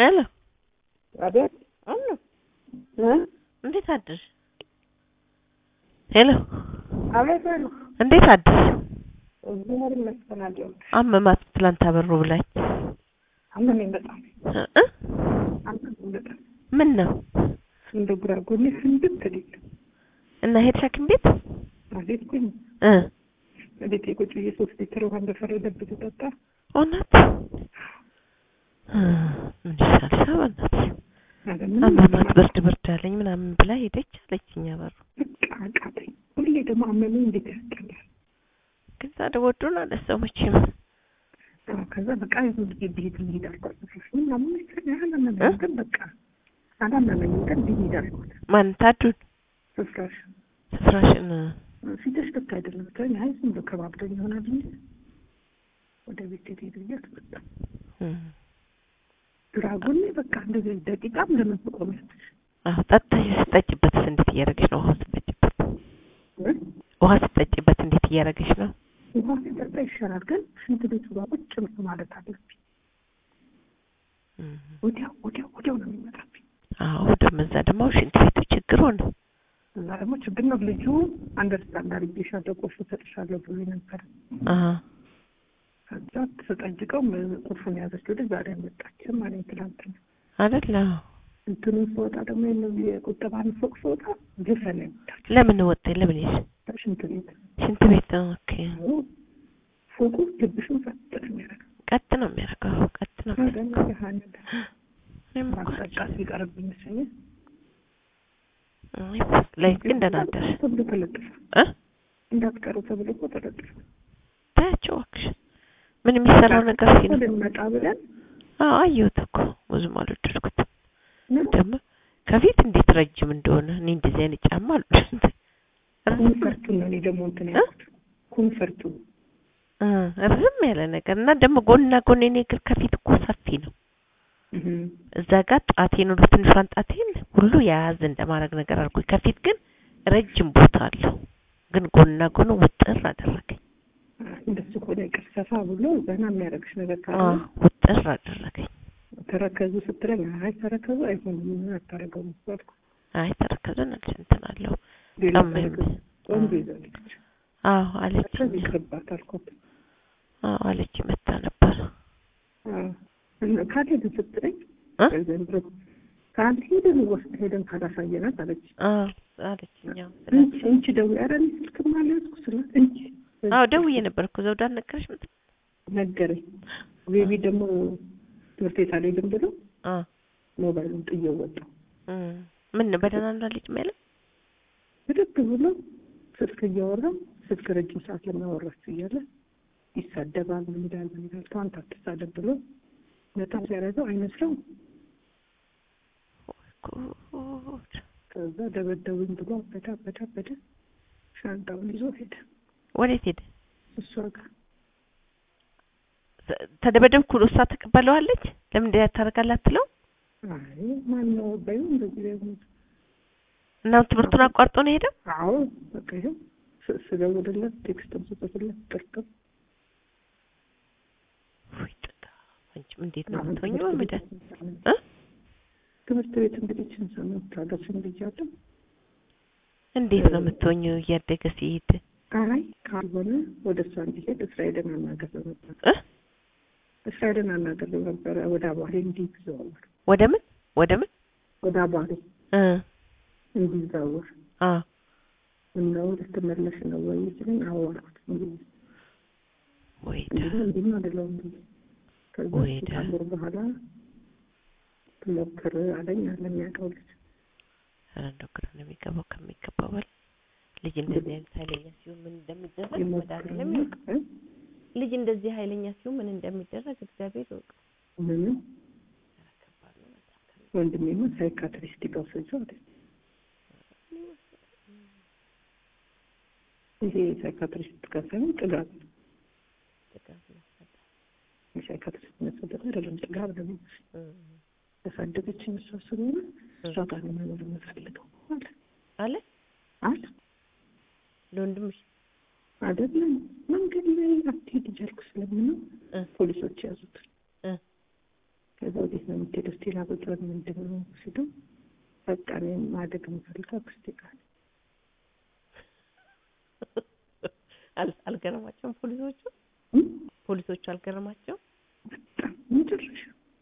ሄሎ አቤት አለ እ እንዴት አደርሽ? ሄሎ አቤት አሉ እንዴት አደርሽ? እግዚአብሔር ይመስገን አለሁ። አመማት ትላንት አበሩ ብላኝ አመመኝ በጣም እ እ አመመኝ በጣም ምን ነው እንደ ግራ ጎኔ ፍንድት ሊል እና ሄድሽ ሐኪም ቤት አልሄድኩኝ። እ ቤቴ ቁጭ ብዬ ሶስት ሊትር ውሃ እንደፈረደብኝ ጠጣ። እውነት እ ምን ይሻልሻል? በእናትሽ አለ ምንም አመማት ብርድ ብርድ አለኝ ምናምን ብላ ሄደች አለችኝ አበሩ። በቃ አቃተኝ። ሁሌ ደግሞ አመመኝ እንዴት ያስጠላል። ግን ታዲያ ወዶን አነሳው መቼም አዎ፣ ከዛ በቃ ይሁን ልጅ ብሄድ ልሂድ አልኳት። ምናምን መሰለኝ አላመመኝም፣ ግን በቃ አላመመኝም፣ ግን ልሂድ አልኳት። ማን ታዱን ስፍራሽ ስፍራሽን ፊትሽ ልክ አይደለም ብትለኝ፣ አይ ዝም ብሎ ከባብዶኝ ይሆናል እንጂ ወደ ቤት ልሂድ ብያት መጣ። እ ግራ ጎኔ በቃ እንደዚህ ደቂቃም ለምን ትቆሚያለሽ? አዎ ጠጥተሽ ስጠጭበትስ እንዴት እያደረገሽ ነው? ውሃ ስጠጭበት እ? ውሃ ስጠጭበት እንዴት እያደረገሽ ነው? ውሃ ሲጠጣ ይሻላል፣ ግን ሽንት ቤቱ ጋር ቁጭ ማለት አለብኝ። እ ወዲያው ወዲያው ወዲያው ነው የሚመጣብኝ። አዎ ደግሞ እዛ ደግሞ ሽንት ቤቱ ችግር ሆነ። እና ደግሞ ችግር ነው ልጁ አንደርስታንድ አድርጌሻለሁ ቁልፍ እሰጥሻለሁ ብሎ ነበር። አሀ ከዛ ተጠይቀው ቁልፉን ያዘችው ልጅ ዛሬ አልመጣችም አለኝ ትላንትና። አይደል? አዎ። እንትኑን ስወጣ ደግሞ የእነዚህ የቁጠባን ፎቅ ስወጣ ግፈን ያመጣች ለምን ወጣ? ለምን ሄድሽ? ሽንት ቤት ሽንት ቤት ነው። ኦኬ ፎቁ ልብሽን ፈጥ ነው የሚያደርገው። ቀጥ ነው የሚያደርገው። ቀጥ ነው አደና የሚያደርገው። ያህል እኔም እኮ ማስጠቃት ቢቀርብኝ ይመስለኛል። አይ፣ ላይ ግን ደህና አደርሽ ተብሎ ተለጥፏል። እ እንዳትቀሩ ተብሎ እኮ ተለጥፏል። ታያቸው እባክሽ። ምን የሚሰራው ነገር ሲኖር ልንመጣ ብለን አዎ አየሁት እኮ ብዙም አልወደድኩትም። ምን ደግሞ ከፊት እንዴት ረጅም እንደሆነ እኔ እንደዚህ አይነት ጫማ አልወድም። ኮንፈርቱን ነው እኔ ደግሞ እንትን ያልኩት ኮንፈርቱን እ ርዝም ያለ ነገር እና ደግሞ ጎንና ጎን የኔ እግር ከፊት እኮ ሰፊ ነው። እህ እዛ ጋር ጣቴን ወደ ትንሿን ጣቴን ሁሉ የያዝ እንደማድረግ ነገር አድርጎኝ ከፊት ግን ረጅም ቦታ አለው። ግን ጎንና ጎኑ ውጥር አደረገኝ። እንደሱ ከሆነ ይቅር ሰፋ ብሎ ዘና የሚያደርግሽ ነገር ካለ አዎ ውጥር አደረገኝ። ተረከዙ ስትለኝ አይ ተረከዙ አይሆንም ምን አታደርገውም አልኩ። አይ ተረከዘን አልሽ እንትን አለው ሌላ ጫማ ተረከዙ ቆንጆ ይዛለች አዎ አለችኝ። ተረከዝ ይቅርባት አልኳት። አዎ አለች መታ ነበር። አዎ እና ካልሄድን ስትለኝ እ ዘንድሮ ካልሄድን ወስድ ሄደን ካላሳየናት አለች። አዎ አለችኝ። አዎ እንቺ ስላት እንቺ ደውዬ ኧረ እኔ ስልክም አልያዝኩ ስላት እንቺ አዎ ደውዬ ነበር እኮ ዘውድ አልነገረሽም? ነገረኝ። ቤቢ ደግሞ ትምህርት ቤት አልሄድም ብሎ አ ሞባይሉን ጥዬው ወጣሁ። እም ምን ነው በደህና እንዳለች ማለት ብድግ ብሎ ስልክ እያወራ ስልክ ረጅም ሰዓት ለሚያወራችሁ እያለ ይሳደባል። ምን ይላል ምን ይላል ተዋንት አትሳደብ ብሎ በጣም ሲያደርገው አይመስለው። ጉድ ከዛ ደበደቡኝ ብሎ አበደ አበደ አበደ። ሻንጣውን ይዞ ሄደ ወዴት ሄደ? እሷ ጋር። ተ- ተደበደብኩ ብሎ እሷ ተቀበለዋለች። ለምን እንደዚያ ታደርጋለህ አትለው አይ ማን ነው በይው እንደዚህ ላይ ሆነ። እና ትምህርቱን አቋርጦ ነው የሄደው። አዎ በቃ ይኸው ስ- ስደውልለት ቴክስትም ስጽፍለት ጥርቅም ውይ ጥጋ አንቺም እንዴት ነው አሁን የምትሆኚው? ትምህርት ምደ ቤት እ ትምህርት ቤት እንግዲህ ችን ሰሞን ታገስን ብያለሁ። እንዴት ነው የምትሆኚው እያደገ ሲሄድ አይ ካልሆነ ወደ እሷ እንዲሄድ እስራኤልን አናገረው ነበር። እ እስራኤልን አናገረው ነበረ ወደ አባሬ እንዲዘዋወር ወደ ምን ወደ ምን ወደ አባሬ እ እንዲዘዋወር አ ምነው ልትመለሽ ነው ወይ ሲለኝ አዎ አልኩት። እንግዲህ ወይዳ እንዲህ እንዲህ ነው አይደለሁም እንዴ? ከዛ ወይዳ። ከአንድ ወር በኋላ ትሞክር አለኝ አለ የሚያውቀው ልጅ ኧረ እንደው ግራ ነው የሚገባው ከሚገባው በላይ ልጅ እንደዚህ አይነት ኃይለኛ ሲሆን ምን እንደሚደረግ መድኃኒዓለም ይሞክር ያውቅ። ልጅ እንደዚህ ኃይለኛ ሲሆን ምን እንደሚደረግ እግዚአብሔር ያውቅ። ምንም ወንድሜማ ሳይካትሪስት ጋር ወሰጀው አለ። ይሄ ሳይካትሪስት ጋር ሳይሆን ጥጋብ ነው። ጥጋብ ነው። የሳይካትሪስት መሰደት አይደለም ጥጋብ ነው። እ ያሳደገችኝ እሷ ስለሆነ እሷ ጋር ነው መኖር የምፈልገው አለ አለ አለ ለወንድምሽ አይደለም መንገድ ላይ አትሄድ እያልኩ ስለምነው እ ፖሊሶች ያዙት። እ ከዛ ወዴት ነው የምትሄደው? እስቲ ላጎጇን ምንድን ነው ሲሉ በቃ እኔ ማደግ የምፈልገው አክስቴ ጋር ነው። አል- አልገረማቸውም ፖሊሶቹ እም? ፖሊሶቹ አልገረማቸውም በጣም መጨረሻ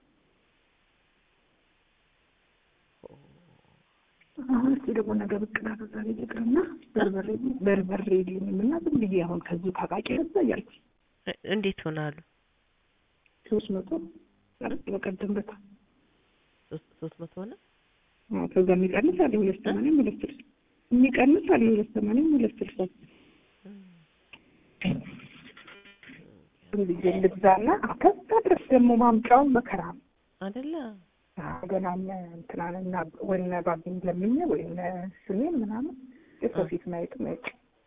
አሁን እስቲ ደግሞ ነገ ብቅ እላለሁ። ዛሬ ልቅርና በርበሬ በርበሬ የለኝም እና ዝም ብዬ አሁን ከዚሁ ካቃቂ ረዛ እያልኩ እ- እንዴት ሆናሉ ሶስት መቶ አረቅ በቀደም በታ ሶስት ሶስት መቶ ሆነ አዎ፣ ከዛ የሚቀንስ አለ ሁለት ሰማንያም ሁለት ስልሳ የሚቀንስ አለ ሁለት ሰማንያም ሁለት ስልሳ ዝም ብዬ ልግዛና ከዛ ድረስ ደግሞ ማምጫው መከራ ነው። አይደለ ገና እነ እንትናን እና ወይነ ባቢን ለምኜ ወይነ ስሜን ምናምን የሰው ፊት ማየት ማየት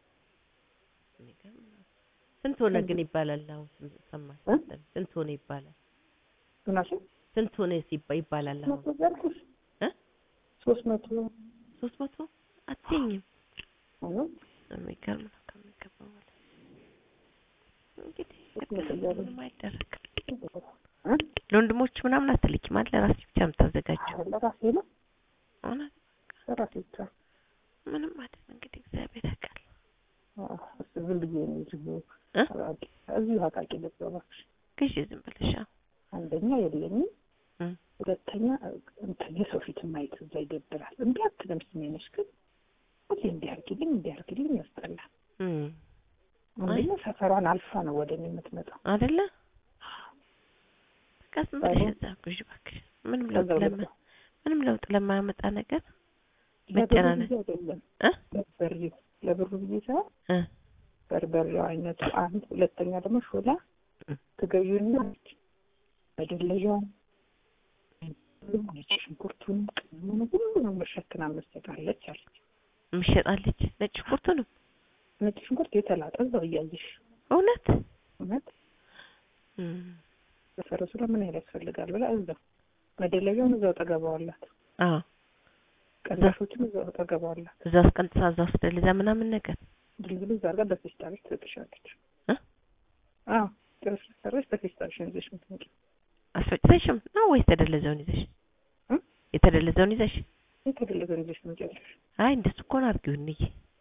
የሚገርም ነው። ስንት ሆነ ግን ይባላል አሁን ስም- ሰማሽ እ? ስንት ሆነ ይባላል ምናሽ ስንት ሆነ ሲባ ይባላል አሁን መቶ ያልኩሽ እ? ሶስት መቶ ሶስት መቶ አትይኝም ሆኖ የሚገርም ነው ከሚገባው በላይ እንግዲህ ሶስት መቶ እያሉ ምንም አይደረግም እ? ለወንድሞች ምናምን አትልኪም አይደል ለራስሽ ብቻ የምታዘጋጀው አዎ፣ ለራሴ ነው እውነት ለራሴ ብቻ ምንም አይደል እንግዲህ እግዚአብሔር ያውቃል አዎ፣ እሱ ዝም ብዬ ነው እዚሁ እ? አቃቂ እዚሁ አቃቂ ልገባ ግዢ ዝም ብለሽ አዎ አንደኛ የለኝም እ። ሁለተኛ እንትን የሰው ፊት ማየት እዛ ይደብራል። እንዲ አትልም ስሜነሽ ግን ሁሌ እንዲህ አድርጊልኝ እንዲህ አድርጊልኝ ያስጠላል። እም አንደኛ ሰፈሯን አልፋ ነው ወደ እኔ የምትመጣው። አይደለ በቃ ዝም ብለሽ አዎ። እዛ ግዢ እባክሽ ምንም ከዛ ለውጥ ለማ ሁለት ምንም ለውጥ ለማያመጣ ነገር ለብሩ መጨናነቅ ብዬ አይደለም እ በርበሬው ለብሩ ብዬ ሳይሆን እ በርበሬው አይነቱ አንድ፣ ሁለተኛ ደግሞ ሾላ እ ትገቢውና መደለዣውን ነጭ ሽንኩርቱን ቅመሙን ሁሉንም መሸክና መስጠታለች አለች። ምሸጣለች ነጭ ሽንኩርቱንም ነጭ ሽንኩርት የተላጠ እዛው እያየሽ እውነት እውነት እም በፈረሱ ላይ ምን ያህል ያስፈልጋል ብላ እዛው መደለዣውን እዛው ጠገባዋላት፣ አዎ ቀንዳሾችም እዛው ጠገባዋላት። እዛ ውስጥ ቀንጥሳ እዛ ውስጥ ደልዛ ምናምን ነገር ድልድሉ እዛ ጋር በፌስታሎች ትሰጥሻለች። እ አዎ ጥርስ ሰራሽ በፌስታልሽን ይዘሽ የምትመጪው አስፈጭተሽም ነው ወይስ የተደለዘውን ይዘሽ እ? የተደለዘውን ይዘሽ የተደለዘን ይዘሽ ትመጪያለሽ። አይ እንደሱ እኮ ነው አድርጊው እንዬ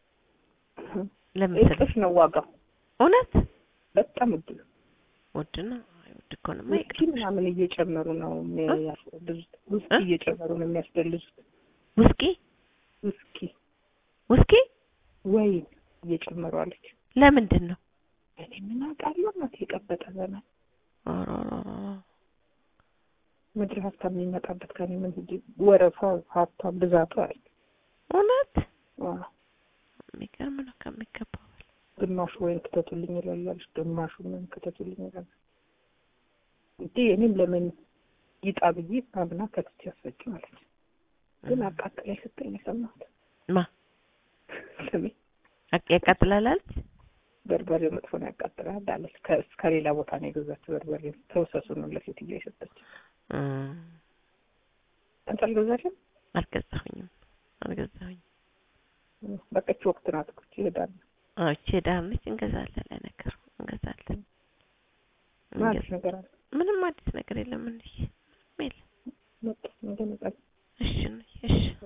ለምን ስለ እጥፍ ነው ዋጋው፣ እውነት በጣም ውድ ነው። ውድ ነው አይ ውድ እኮ ነው ውስኪ ምናምን እየጨመሩ ነው የሚያስደልዙት። ውስኪ እ? እየጨመሩ ነው የሚያስደልዙት። ውስኪ ውስኪ ውስኪ ወይን እየጨመሩ አለች። ለምንድን ነው እኔ ምን አውቃለሁ እናቴ የቀበጠ ዘመን ኧረ ኧረ ኧረ ምድር ሀብታም የሚመጣበት ከኔ ምን ሂጂ ወረፋው ሀብታም ብዛቱ አለ። እውነት አዎ፣ የሚገርም ነው ከሚገባው በላይ ግማሹ ወይን ክተቱልኝ ይላል ያለች፣ ግማሹ ምን ክተቱልኝ ይላል። እንዴ እኔም ለምን ይጣ ብዬ አምና ከትቼ ያስፈጭ ማለት ነው። ግን አቃጥላይ ስትል ነው የሰማሁት። ማ ስሜ አቅ- ያቃጥላል አለች በርበሬው መጥፎ ነው ያቃጥላል አለች። ከ- ከሌላ ቦታ ነው የገዛችው በርበሬ ተውሰሱ ነው ለሴትዮ የሰጠች። እም አንቺ አልገዛሽም? አልገዛሁኝም አልገዛሁኝም በቀች ወቅት ናት እኮ ይሄዳል። አዎ እቺ ዳር ነች እንገዛለን ለነገሩ እንገዛለን ማለት እንገዛ- ነገር አለ ምንም አዲስ ነገር የለም እንዴ ምንም የለም መጣ እንደመጣ እሺ ነው እሺ